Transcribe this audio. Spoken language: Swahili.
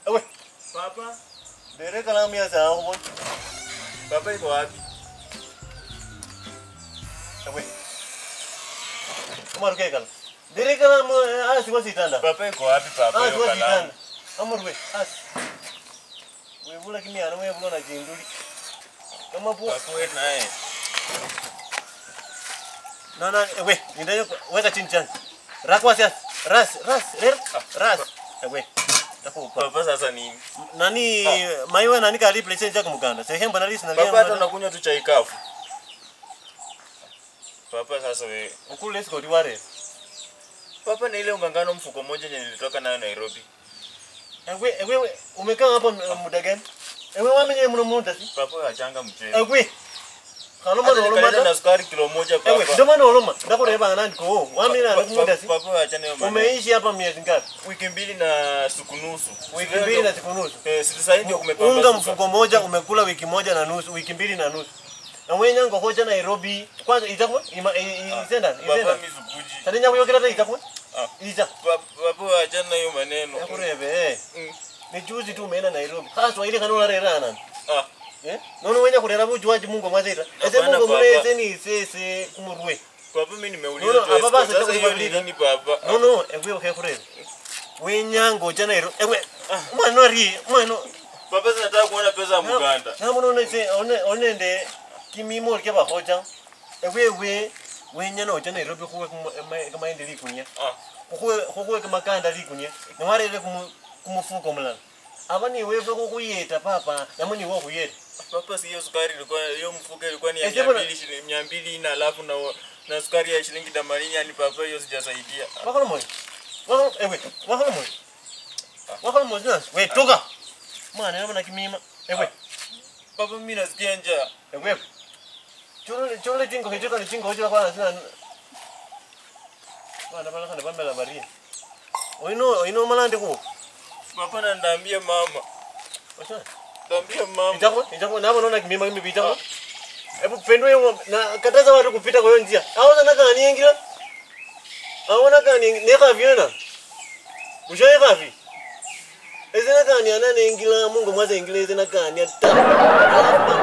Ewe, Papa, dere kalamu ya saa huko. papa iko wapi? Ewe. Kama ruke kala. Dere kalamu asi wasi tanda. Papa iko wapi papa Asi hiyo wasi kalamu? tanda. Amurwe, asi. Wewe bula kimi ana wewe bula na jinduli. Kama po. Papa wewe naye. Na na ewe, ndio weka chini chini. Rakwa sia. Ras, ras, rer, ras. Ewe. Takupa. Papa sasa nini? Nani maiwe nani kali place chako muganda. Sehemba na lisi na Papa hata unakunywa tu chai kafu. Papa sasa wewe. ukule siko diware. Papa ni ile ungangano mfuko moja yenye nilitoka nayo Nairobi. Ewe, ewe umekaa hapa muda gani? Ewe wamenye mno muda si? Papa achanga mchezo. Ewe. Kalo Hata mana nikaleta oloma na sukari kilo moja Ewe, papa. ndio maana oloma. Ndakureba nani ko? Wamenye na muda si? Papa achane hiyo maneno. Umeishi hapa miezi ngapi? Wiki mbili na siku nusu. Wiki mbili na siku nusu. Eh, sisi sasa ndio kumepamba. Unga mfuko moja umekula wiki moja na nusu, wiki mbili na nusu. Na wenya ngo hoja Nairobi. Kwanza itakuwa ima izenda, Papa izenda. mizukuji. Tani nyawo yokera ta itakuwa? Ah. Ija. Papa achana hiyo maneno. Yakurebe eh. Mm. Ni juzi tu umeenda Nairobi. Haswa ile kanona rera nani? Ah. Eh? Nono wenya kurera bujuaji Mungu mwazaita. Ese Hapana, Mungu papa. mweneze ni sese kumurwe. Papa mimi nimeuliza No, no, tu hapa basi escort. Sasa hiyo ni tutakubadilika. nini papa? No no, ewe okay kurera. Wenya ngoja Nairobi. Ewe. Mwana ri, mwana. Papa zinataka kuona pesa ya Muganda. Na muno ne se one one nde kimimo ke ba hoja. Ewe we wenya no jana Nairobi kuwe kama ende likunya. Ah. Kuwe kuwe kama kanda likunya. Na wale le kumu kumufuko mulala. Abani wewe kukuyeta papa, namuni wo kuyeta. Papa si hiyo sukari ilikuwa hiyo mfuko ilikuwa ni ya Eh, sema na- 200 shilingi 200 na alafu na na sukari ya shilingi 80 yani papa hiyo sijasaidia. Wakalo moyo. Wakalo ewe, wakalo moyo. Wakalo moyo na we toka. Mwana nama na kimima. Ewe, Papa mimi nasikia njaa. ewe. Cholo cholo jingo hicho ni jingo hicho kwa sina. Bana bana kana bambela bari. Oino oino malande ko. Papa na ndaambia mama. Wasa. Ndaambia mama. Itakuwa itakuwa nabo naona kimima kimi bitakuwa. Hebu pendwe hiyo na kataza watu kupita kwa hiyo njia. Hao sana kani ingira. Hao na kani neka viona. Ushaye kavi. Ezena kani anane ingira Mungu mwaza ingira ezena kani ata. Alafu